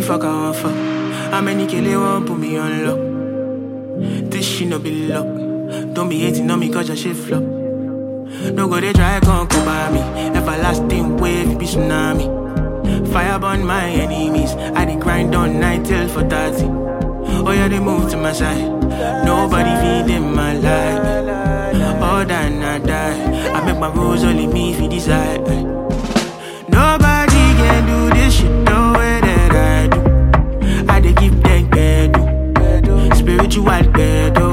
fuck I want fuck? How many kill they want put me on lock? This shit no be luck. Don't be hating on me cause your shit flop. No go they try come come by me. Everlasting wave be tsunami. Fire burn my enemies. I dey grind on night till for 30. Oh yeah, they move to my side. Nobody feeding my life. All than I die. I make my rules only me if you decide. Nobody can do this shit the way that I do. I dey give them bedu. Spiritual bedu.